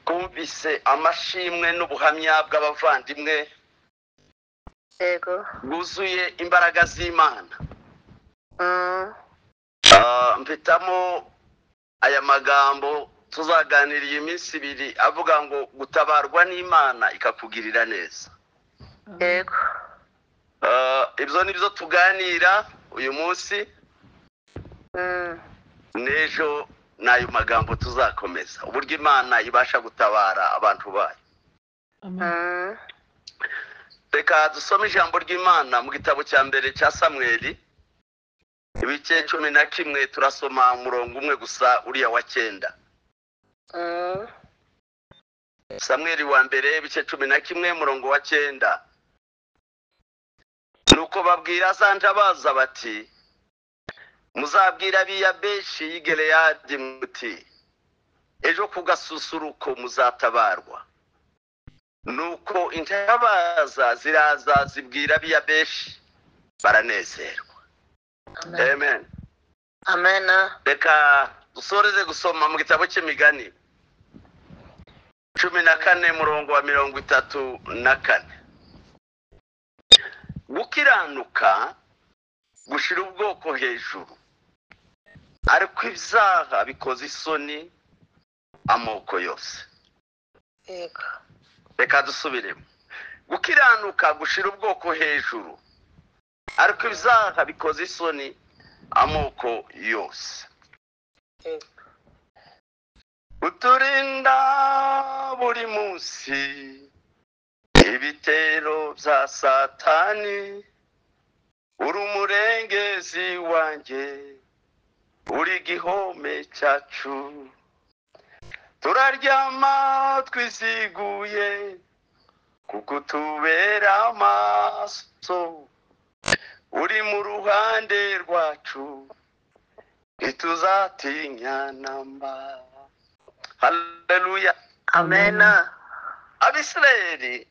twumvise amashimwe n'ubuhamya bw'abavandimwe yego bwuzuye imbaraga z'imana Mm. Ah, mpitamo aya magambo tuzaganira iyi minsi ibiri avuga ngo gutabarwa n'imana ikakugirira neza yego Ah, ibyo ni byo tuganira uyu munsi Mm. n'ejo ni ayo magambo tuzakomeza uburyo imana ibasha gutabara abantu bayo Mm. reka dusome ijambo ry'imana mu gitabo cya mbere cya samweli ibice cumi na kimwe turasoma umurongo umwe gusa uriya wa cyenda Mm. samweli wa mbere ibice cumi na kimwe umurongo wa cyenda nuko babwira zanja baza bati muzabwira ab'iya benshi y'igereyadi muti ejo ku gasusuruko muzatabarwa nuko intabaza ziraza zibwira ab'iya benshi baranezerwa Amen. amen amena reka dusoreze gusoma mu gitabo cy'imigani cumi na kane murongo wa mirongo itatu na kane gukiranuka gushira ubwoko hejuru ariko ibyaha bikoze isoni amoko yose yego reka dusubiremo gukiranuka gushira ubwoko hejuru ariko ibyaha bikoze isoni amoko yose yego uturinda buri munsi ibitero bya satani uri umurengezi wanjye uri igihome cyacu turaryama twiziguye kuko utubera amaso uri mu ruhande rwacu ntituzatinya namba haleluya amena abisirayeli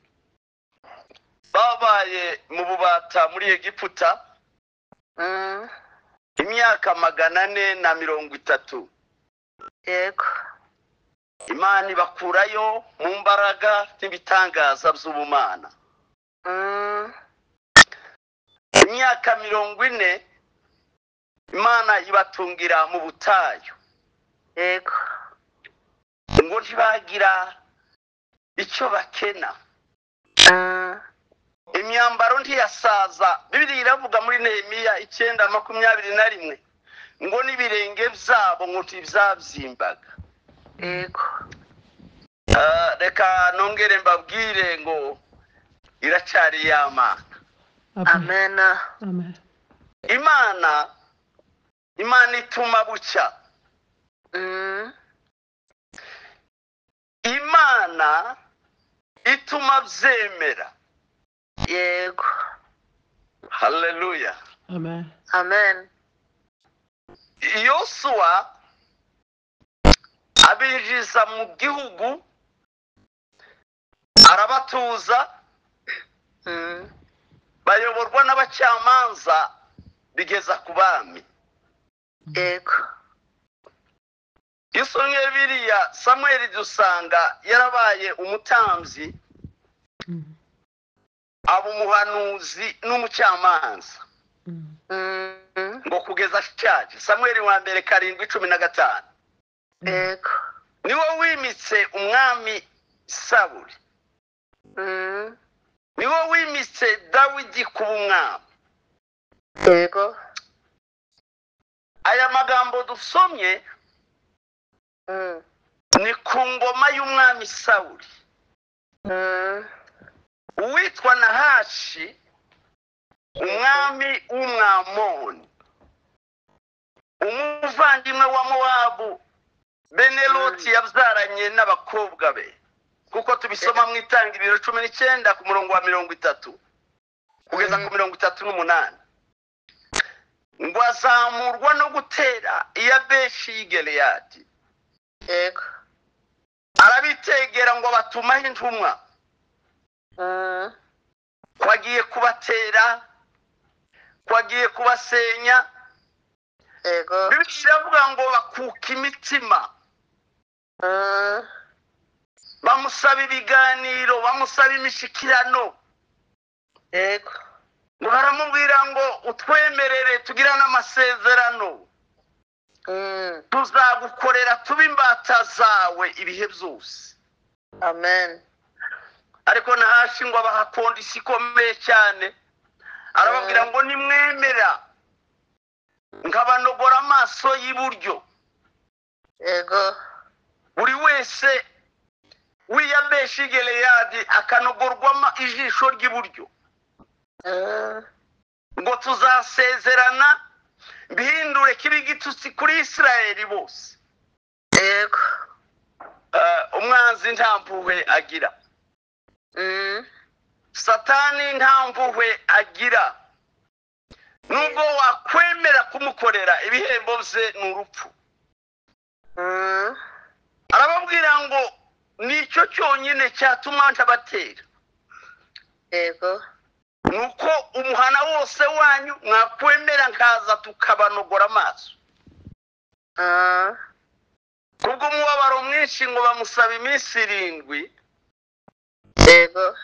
babaye mu bubata muri egiputa Mm. imyaka magana ane na mirongo itatu yego imana ibakurayo mu mbaraga n'ibitangaza by'ubumana Mm. imyaka mirongo ine imana ibatungira mu butayu yego ngo ntibagira icyo bakena Mm. imyambaro ntiyasaza bibiri iravuga muri nehemiya icyenda makumyabiri na rimwe ngo n'ibirenge byabo ngo ntibyabyimbagara yego reka nongere mbabwire ngo iracyari ya mana Amen. amena Amen. imana imana ituma bucya Mm. imana ituma byemera yego haleluya Amen. amen yosuwa abinjiza mu gihugu arabatuza Mm. bayoborwa n'abacamanza bigeza ku bami yego iyo usomye biriya samweli dusanga yarabaye umutambyi Mm. aba umuhanuzi n'umucamanza Mm. Mm. ngo kugeza ashaje samweli wa mbere karindwi cumi na gatanu yego niwe wimitse umwami saburi Mm. niwe wimitse dawidi kuba umwami yego aya magambo dusomye Mm. ni ku ngoma y'umwami sawuri Mm. uwitwa nahashi umwami w'umwamoni umuvandimwe wa mowabu beneroti yabyaranye n'abakobwa be kuko tubisoma mu itangiriro cumi n'icyenda ku murongo wa mirongo itatu kugeza ku mirongo itatu n'umunani ngo azamurwa no gutera iya beshi y'igereyadi yego arabitegera ngo batumaho intumwa Mm. kwagiye kubatera kwagiye kubasenya yego bibiri iravuga ngo bakuka imitima Mm, bamusaba ibiganiro bamusaba imishyikirano yego ngo baramubwira ngo utwemerere tugirane amasezerano Mm, tuzagukorera tube imbata zawe ibihe byose amen ariko nahashingwa bahakondisi ikomeye cyane arababwira ngo nimwemera nkabanogora amaso y'iburyo yego buri wese wiyabesha geleyadi akanogorwamo ijisho ry'iburyo Mm, ngo tuzasezerana bihindure kiba igitutsi kuri isirayeli bose yego Eh, umwanzi nta mpuhwe agira Mm, satani nta mpuhwe agira nubwo wakwemera kumukorera ibihembo bye ni urupfu mm, arababwira ngo nicyo cyonyine cyatuma ntabatera yego nuko umuhana wose wanyu mwakwemera nkaza tukabanogora amaso Mm, kubwo umubabaro mwinshi ngo bamusaba iminsi irindwi yego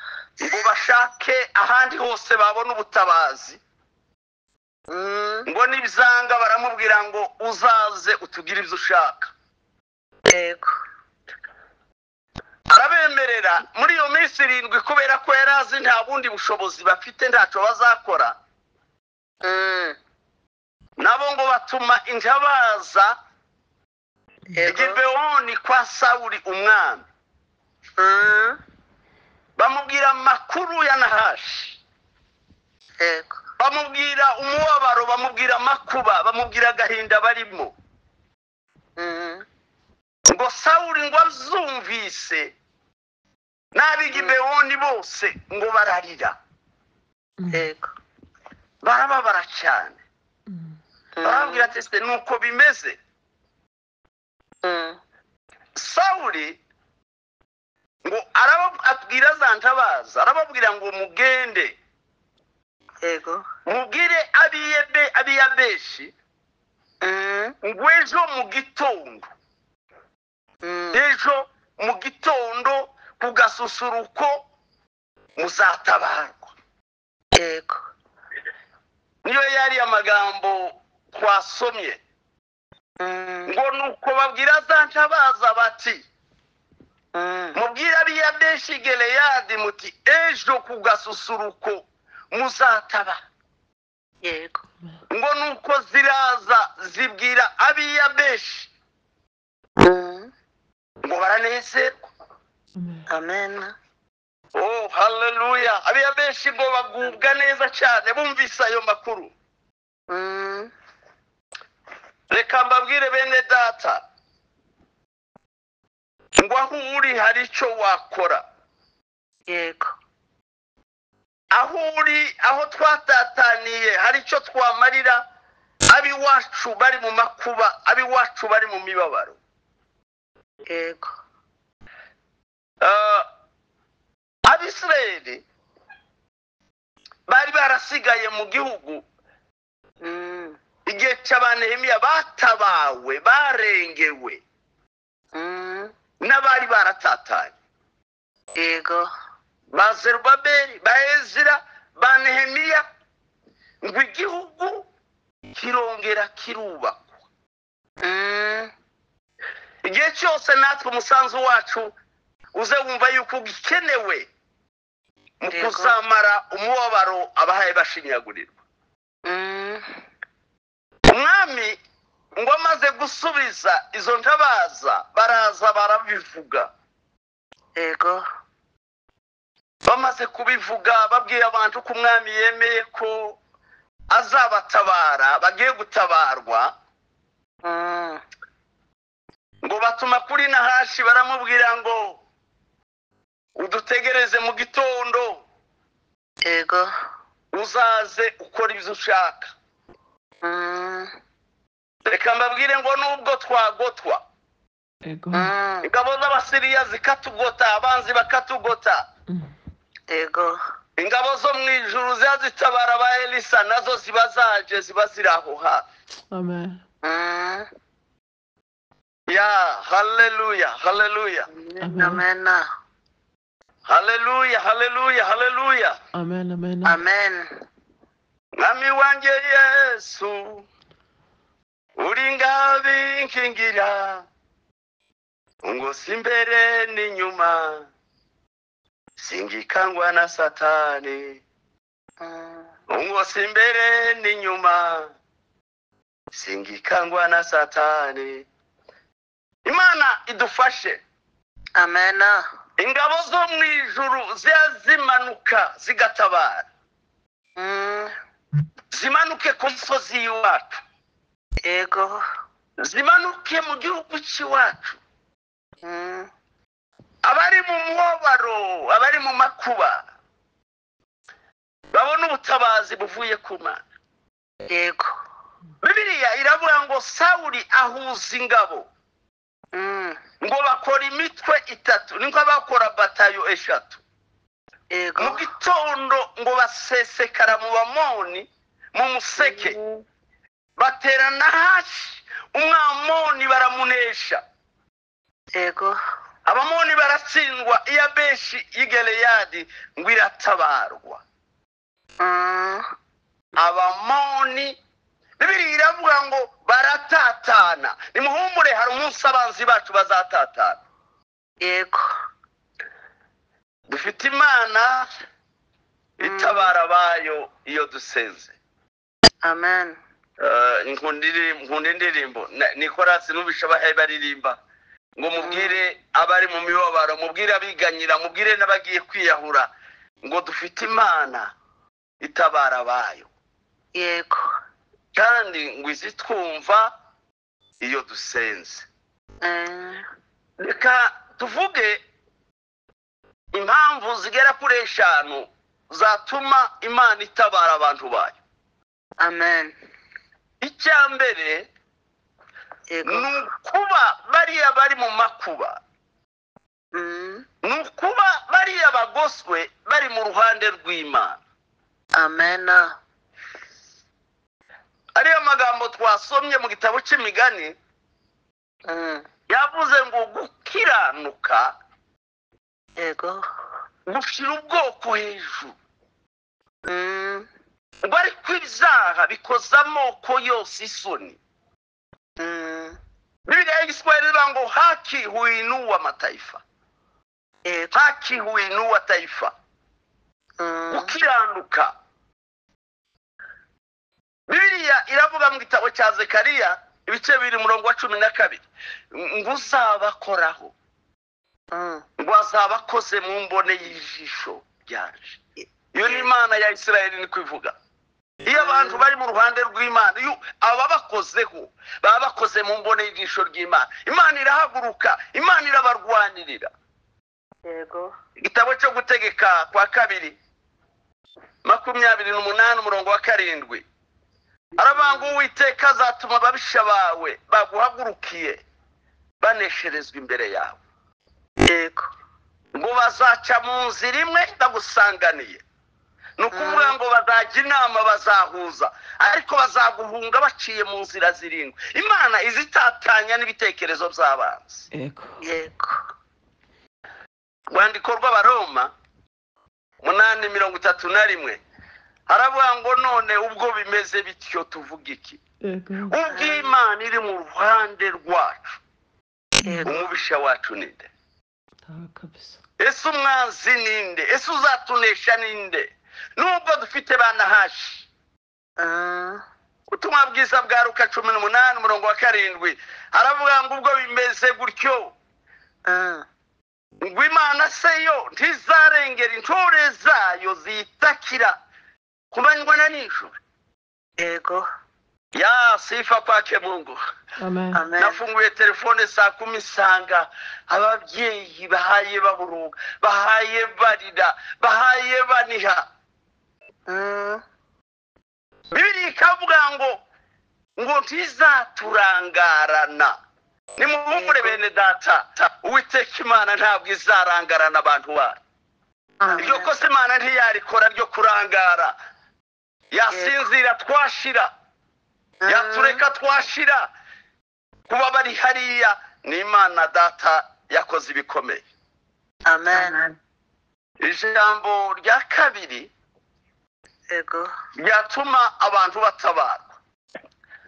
ngo bashake ahandi hose babona ubutabazi Mm, ngo nibizanga baramubwira ngo uzaze utugire ibyo ushaka yego arabemerera muri iyo minsi irindwi kubera ko yari azi nta bundi bushobozi bafite ntacyo bazakora Mm, nabo ngo batuma intabaza i yego Gibewoni kwa sawuri umwami Mm, bamubwira amakuru ya nahashi yego bamubwira umubabaro bamubwira amakuba bamubwira agahinda barimo Mm, ngo sawuri ngo azumvise n'ab'i Gibewoni bose ngo bararira yego barababara cyane Mm. Mm, barababwira ati se nuko bimeze mm, sawuri ngo arababwira za ntabaza arababwira ngo mugende yego mubwire abiyebe abiyabeshi Mm, ngo ejo mu gitondo mm, ejo mu gitondo ku gasusuruko muzatabarwa yego niyo yari amagambo twasomye Mm, ngo nuko babwira za ntabaza bati mm, mubwire abiya benshi geleyadi muti ejo ku gasusuruko muzataba yego ngo nuko ziraza zibwira abiya benshi Mm, ngo baranezerwa Amen. amen oh haleluya abiya benshi ngo bagubwa neza cyane bumvise ayo makuru Mm, reka mbabwire bene data ngo aho uri hari icyo wakora yego aho uri aho twatataniye hari icyo twamarira ab'iwacu bari mu makuba ab'iwacu bari mu mibabaro yego Eh, abisirayeli bari barasigaye mu gihugu Mm, igihe cy'abanehemiya batabawe barengewe mm, n'abari baratatanye yego ba zerubabeli ba ezira ba nehemiya ngo igihugu kirongera kirubakwa Mm, igihe cyose natwe umusanzu wacu uze wumva yuko gikenewe mu Yego. kuzamara umubabaro abahaye bashinyagurirwa mm, umwami ngo amaze gusubiza izo ntabaza baraza barabivuga yego bamaze kubivuga babwiye abantu ko umwami yemeye ko azabatabara bagiye gutabarwa Mm, ngo batuma kuri nahashi baramubwira ngo udutegereze mu gitondo yego uzaze ukora ibyo ushaka Mm, reka mbabwire ngo nubwo twagotwa Ego. mm, ingabo z'abasiriya zikatugota abanzi bakatugota Mm. yego ingabo zo mu ijuru ziba zitabara ba elisa nazo ziba zaje ziba ziri aho hafi Amen. Mm. ya haleluya haleluya Amen. Amen. haleluya haleluya haleluya Amen. Amen. Amen. mwami wanjye yesu uri ngabinkingira ungosi imbere n'inyuma singikangwa na satani Mm. ungosi imbere n'inyuma singikangwa na satani imana idufashe Amen. ingabo zo mu ijuru ziya zimanuka zigatabara Mm. zimanuke ku musozi y'iwacu Yego. zimanuke mu gihugu cy'iwacu Mm. abari mu mubabaro abari mu makuba babona ubutabazi buvuye ku mana Yego. bibiliya iravuga ngo sawuri ahuza ingabo Mm. ngo bakora imitwe itatu ni bakora batayo eshatu Yego. mu gitondo ngo basesekara mu bamoni mu museke baterana hashi umwamoni baramunesha Yego. abamoni baratsindwa iya benshi y'igereyadi ngo iratabarwa Mm. abamoni bibiri iravuga ngo baratatana nimuhumure hari umunsi abanzi bacu bazatatana Yego. dufite imana itabara abayo iyo dusenze Amen. Eh, nkunda iri- nkunda indirimbo Na- nikorasi numvisha abahaye baririmba ngo mubwire abari mu mibabaro mubwire abiganyira mubwire n'abagiye kwiyahura ngo dufite imana itabara abayo Yego. kandi ngo izi twumva iyo dusenze Mm. reka tuvuge impamvu zigera kuri eshanu zatuma imana itabara abantu bayo Amen. icya mbere Yego. ni ukuba bariya bari mu makuba Mm. ni ukuba bariya bagoswe bari mu ruhande rw'imana Amen. ariyo magambo twasomye mu gitabo cy'imigani Mm. yavuze ngo gukiranuka Yego. gushyira ubwoko hejuru Mm. ngo ariko ibyaha bikoze amoko yose isoni Mm. bibiriya y'igiswahili ivuga ngo haki huinuwa mataifa Yego. haki huinuwa taifa Mm. gukiranuka bibiriya iravuga mu gitabo cya zekariya ibice bibiri umurongo wa cumi na kabiri ngo uzabakoraho Mm. ngo azabakoze mu mbone y'ijisho ryaje iyo ni imana ya isirayeli ni kubivuga iyo abantu bari mu ruhande rw'imana iyo ababakozeho baba bakoze mu mbone y'ijisho ry'imana imana irahaguruka imana irabarwanirira Yego. igitabo cyo gutegeka kwa kabiri makumyabiri n'umunani umurongo wa karindwi aravuga ngo uwiteka azatuma ababisha bawe baguhagurukiye banesherezwa imbere yawe Yego. ngo bazaca mu nzira imwe ndagusanganiye ni ukuvuga ngo bazajya inama bazahuza ariko bazaguhunga baciye mu nzira zirindwi imana izitatanya n'ibitekerezo by'abanzi Ego. Yego. rwandiko rw'abaroma munani mirongo itatu na rimwe haravuga ngo none ubwo bimeze bityo tuvuga iki Ego. ubwo imana iri mu ruhande rwacu Yego. umubisha wacu ninde Tawe kabisa. ese umwanzi ninde ese uzatunesha ninde nubwo dufite banahashi Mm. ubutumwa bwiza bwa ruka cumi n'umunani umurongo wa karindwi haravuga ngo ubwo bimeze gutyo Mm. ngo imana se yo ntizarengera intore zayo ziyitakira ku manywa na nijoro Yego. ya sifa kwake mungu Amen. Amen. nafunguye telefone saa kumi nsanga ababyeyi bahaye baburuga bahaye barira bahaye baniha Mm. bibiri ikavuga ngo ngo ntizaturangarana nimuhumure bene data uwiteka imana ntabwo izarangarana abantu bayo iryo Amen. kosa imana ntiyarikora ryo kurangara yasinzira twashira yatureka twashira kuba bari hariya ni imana data yakoze ibikomeye amen ijambo rya kabiri yego ryatuma abantu batabarwa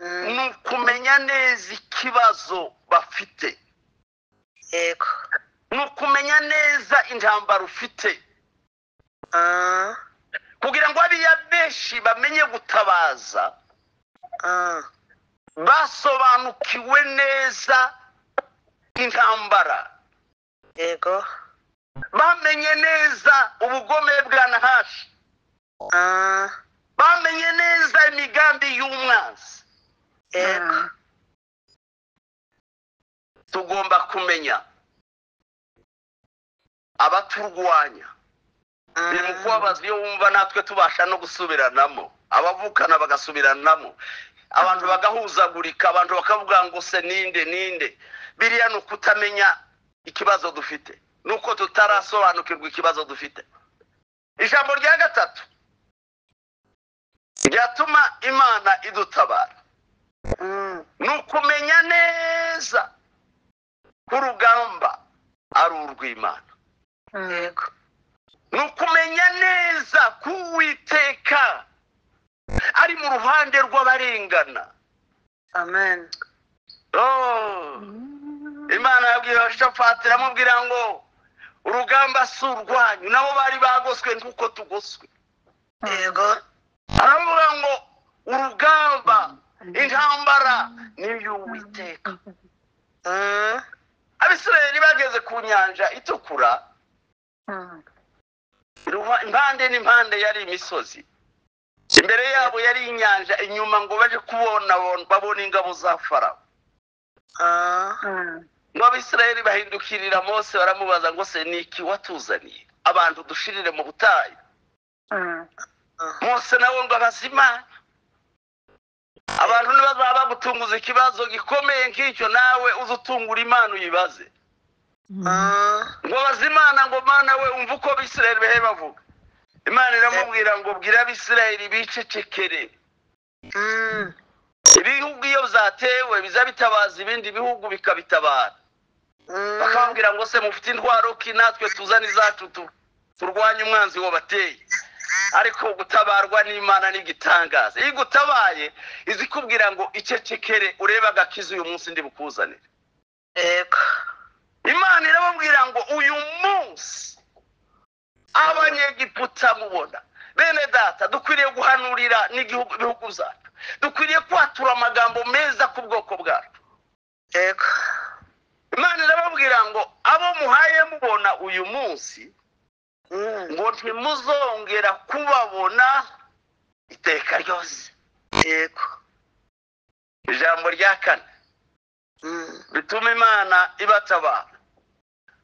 Mm, ni ukumenya neza ikibazo bafite yego ni ukumenya neza intambara ufite Ah, kugira ngo abiya benshi bamenye gutabaza ah, basobanukiwe neza intambara yego bamenye neza ubugome bwa nahashi Ah, bamenye neza imigambi y'umwanzi yego tugomba kumenya abaturwanya biri mu kubabaza iyo wumva natwe tubasha no gusubiranamo abavukana bagasubiranamo abantu bagahuzagurika abantu bakavuga ngo se ninde ninde biriya ni ukutamenya ikibazo dufite nuko tutarasobanukirwa ikibazo dufite ijambo rya gatatu ryatuma imana idutabara Mm, ni ukumenya neza ko urugamba ari urw'imana yego ni ukumenya neza ko uwiteka ari mu ruhande rw'abarengana amen Oh, imana yabwiye abashafati iramubwira ngo urugamba si urwanyu nabo bari bagoswe nk'uko tugoswe yego aravuga ngo urugamba intambara ni iy'uwiteka Mm, abisirayeli bageze ku nyanja itukura Ruha- impande n'impande yari imisozi imbere yabo yari inyanja inyuma ngo baje kubona bon- babona ingabo za farawo ah, ngo abisirayeli bahindukirira mose baramubaza ngo se ni iki watuzaniye abantu dushirire mu butayu mose nawe ngo abazimana abantu ntibazaba bagutunguza ikibazo gikomeye nk'icyo nawe uze utungura imana uyibaze ah, ngo baze imana ngo mana we umva uko abisirayeli bahe bavuga imana iramubwira ngo bwira abisirayeli bicecekere mm, ibihugu iyo byatewe biza bitabaza ibindi bihugu bikabitabara mm, bakababwira ngo se mufite intwaro ki natwe tuzane izacu tu- turwanye umwanzi wabateye ariko gutabarwa n'imana ni igitangaza iyo igutabaye izi ikubwira ngo icecekere urebe agakiza uyu munsi ndi bukuzanire yego imana irababwira ngo uyu munsi abanyegiputa mubona bene data dukwiriye guhanurira n'igihugu ibihugu byacu dukwiriye kwatura amagambo meza ku bwoko bwacu yego imana irababwira ngo abo muhaye mubona uyu munsi Mm, ngo ntimuzongera kubabona iteka ryose yego ijambo rya kane Mm, bituma imana ibatabara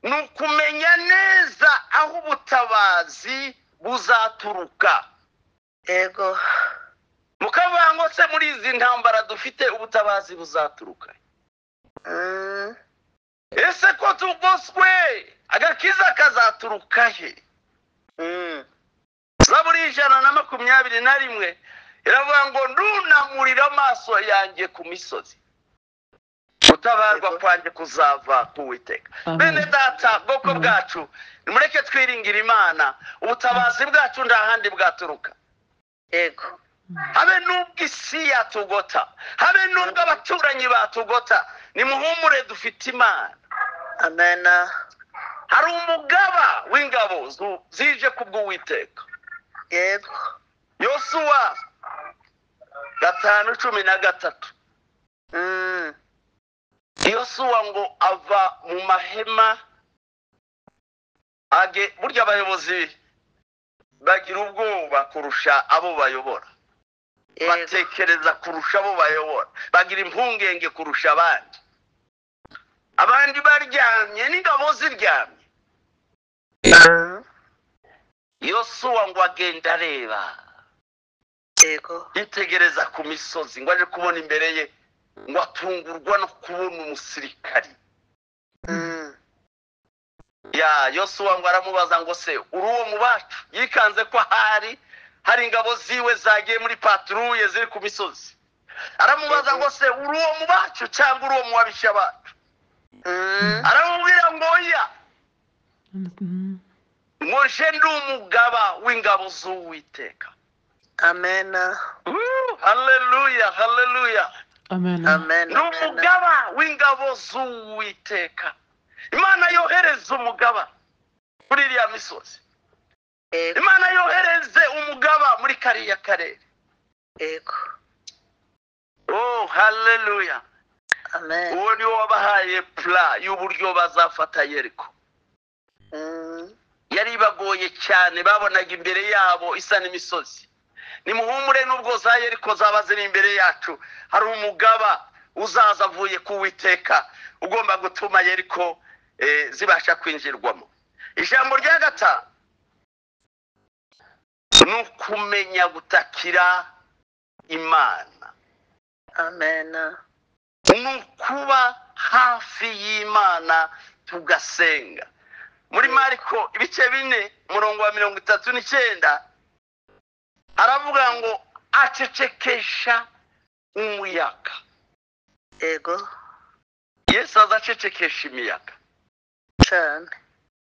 ni ukumenya neza aho ubutabazi buzaturuka yego mukavuga ngo se muri izi ntambara dufite ubutabazi buzaturuka Mm, ese ko tugoswe agakiza kazaturuka he mm, zaburi ijana na makumyabiri na rimwe iravuga ngo ndunamurira amaso yanjye ku misozi gutabarwa kwanjye kuzava ku witeka bene data bwoko bwacu nimureke twiringira imana ubutabazi bwacu nta handi bwaturuka yego habe n'ubwo isi yatugota habe n'ubwo abaturanyi batugota nimuhumure dufite imana amen hari umugaba w'ingabo zu- zije kubw'uwiteka yego yosuwa gatanu cumi na gatatu Mm, yosuwa ngo ava mu mahema age burya abayobozi bagira ubwoba kurusha abo bayobora yego batekereza kurusha abo bayobora bagira impungenge kurusha abandi abandi baryamye n'ingabo ziryamye Mm, yosuwa ngo agenda areba yego yitegereza ku misozi ngo aje kubona imbere ye ngo atungurwa no kubona umusirikari Mm, ya yosuwa ngo aramubaza ngo se uri uwo mu bacu yikanze ko ahari hari ingabo ziwe zagiye muri paturuye ziri ku misozi aramubaza ngo se uri uwo mu bacu cyangwa uri uwo mu babisha bacu Mm. aramubwira ngo oya Mm. ngo nje ndi umugaba w'ingabo z'uwiteka Amen. Uh, haleluya haleluya Amen. Amen. ni umugaba w'ingabo z'uwiteka imana yohereza umugaba kuri iriya misozi Yego. imana yohereze umugaba muri kariya karere Yego. oh haleluya Amen. uwo niwo wabahaye pula y'uburyo bazafata yeriko Mm. yari ibagoye cyane babonaga imbere yabo isa n'imisozi nimuhumure nubwo za yeriko zaba ziri imbere yacu hari umugaba uzaza avuye ku witeka ugomba gutuma yeriko eh, zibasha kwinjirwamo ijambo rya gatanu ni ukumenya gutakira imana Amen. ni ukuba hafi y'imana tugasenga muri mariko ibice bine umurongo wa mirongo itatu n'icyenda aravuga ngo acecekesha umuyaga Yego. yesu aza acecekesha imiyaga Cyane.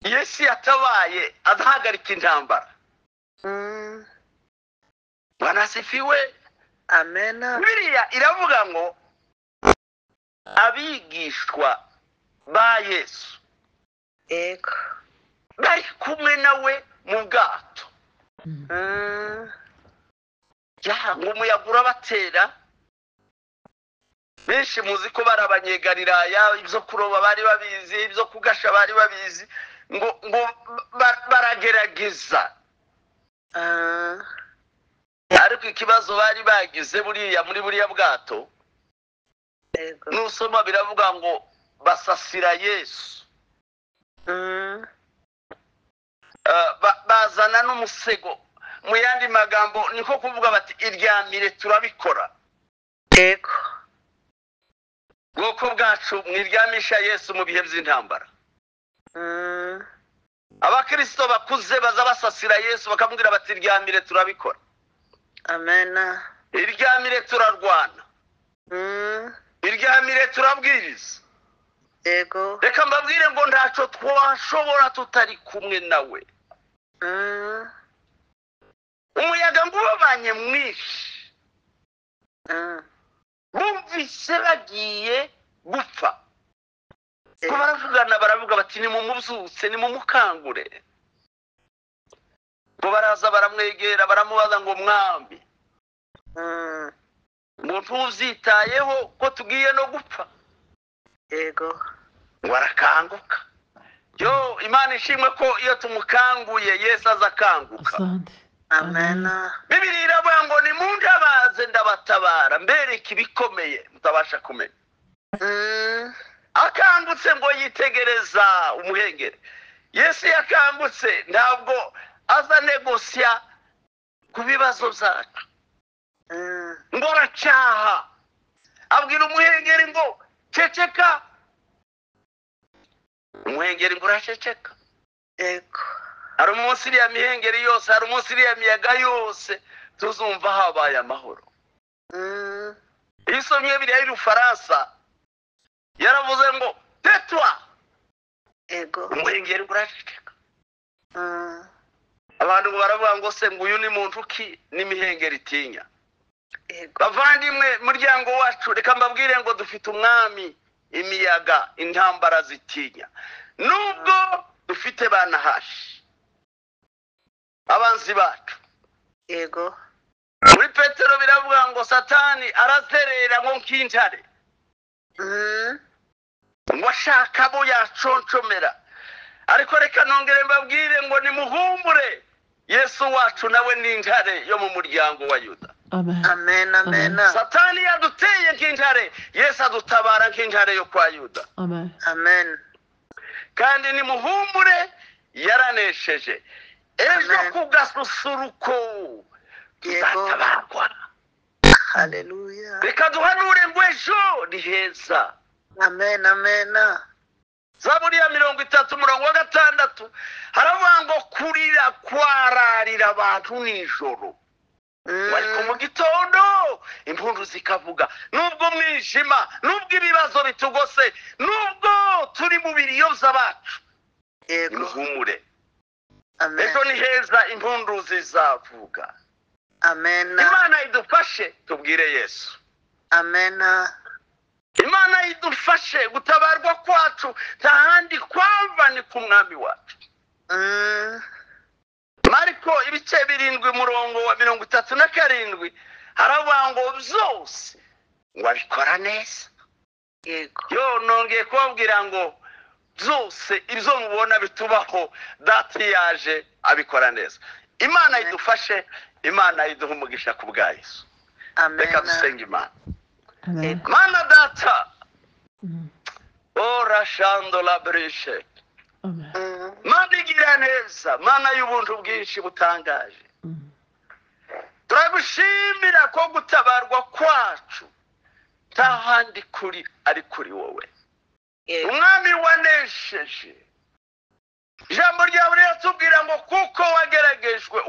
yesu yatabaye azahagarika intambara Mm. banasifiwe Amen. biriya iravuga ngo abigishwa ba yesu Yego. bari kumwe nawe mu bwato Mm. Mm. ya ngo umuyaga urabatera benshi muzi ko bari abanyegalilaya ibyo kuroba bari babizi ibyo kugasha bari babizi ngo ngo ba- baragerageza Ah. ariko ikibazo bari bagize buriya muri buriya bwato Yego. nusoma biravuga ngo basasira yesu Mm. Ah, ba- bazana n'umusego mu yandi magambo niko kuvuga bati iryamire turabikora Yego. ubwoko bwacu mwiryamisha yesu mu bihe by'intambara Mm. abakirisito bakuze baza basasira yesu bakamubwira bati ryamire turabikora Amen. iryamire turarwana Mm. iryamire turabwiriza Yego. reka mbabwire ngo ntacyo twashobora tutari kumwe nawe Mm. umuyaga ngo ubabanye mwinshi Mm. bumvise bagiye gupfa ko Yego. baravugana baravuga bati nimumubyutse nimumukangure ngo baraza baramwegera baramubaza ngo mwambi Mm. ngo ntubyitayeho ko tugiye no gupfa Yego. ngo arakanguka yo imana ishimwe ko iyo tumukanguye yesu aza akanguka Asante. Amen. bibiri iravuga ngo nimundabaze ndabatabara mbereke ibikomeye mutabasha kumenya Mm. akangutse ngo yitegereza umuhengeri yesu yakangutse ntabwo aza negosya ku bibazo byacu Mm. ngo aracaha abwira umuhengeri ngo ceceka umuhengeri ngo uraceceka Yego. hari umunsi iriya mihengeri yose hari umunsi iriya miyaga yose tuzumva habaye amahoro Mm. iyo usomye biriya y'urufaransa yaravuze ngo tetwa Yego. umuhengeri uraceceka Mm. abantu ngo baravuga ngo se ngo uyu ni muntu ki n'imihengeri itinya Yego. bavandimwe muryango wacu reka mbabwire ngo dufite umwami imiyaga intambara zitinya nubwo dufite banahashi abanzi bacu Yego. muri petero biravuga ngo satani arazerera ngo nk'intare Mm. ngo ashaka abo yaconshomera ariko reka nongere mbabwire ngo nimuhumbure yesu wacu nawe ni intare yo mu muryango wa yuda Amen. Amen. Amen. satani yaduteye nk'intare yesu adutabara nk'intare yo kwa yuda Amen. Amen. kandi nimuhumbure yaranesheje ejo Amen. ku gasusuruko Yego. tuzatabarwa Hallelujah. reka duhanure ngo ejo ni heza Amen. Amen. zaburi ya mirongo itatu umurongo wa gatandatu haravuga ngo kurira kwararira abantu nijoro ariko mu gitondo impundu zikavuga nubwo umwijima nubwo ibibazo bitugose nubwo turi mu biriyoza bacu yego nimuhumure amen ejo ni heza impundu zizavuga amen imana idufashe tubwire yesu amen imana idufashe gutabarwa kwacu nta handi kwava ni ku mwami wacu Mm, mariko ibice birindwi umurongo wa mirongo itatu na karindwi haravuga ngo byose ngo abikora neza yego yo nongeye kubabwira ngo byose ibyo mubona bitubaho dati yaje abikora neza imana Amen. idufashe imana iduhe umugisha ku bwa yesu amen reka dusenge imana Amen. mana data Mm. ora shando la brishe Amen. Mm, mana igira neza mana y'ubuntu bwinshi butangaje Mm. turagushimira ko gutabarwa kwacu nta handi kuri ari kuri wowe yego umwami wanesheje ijambo ryawe riratubwira ngo kuko wageragejwe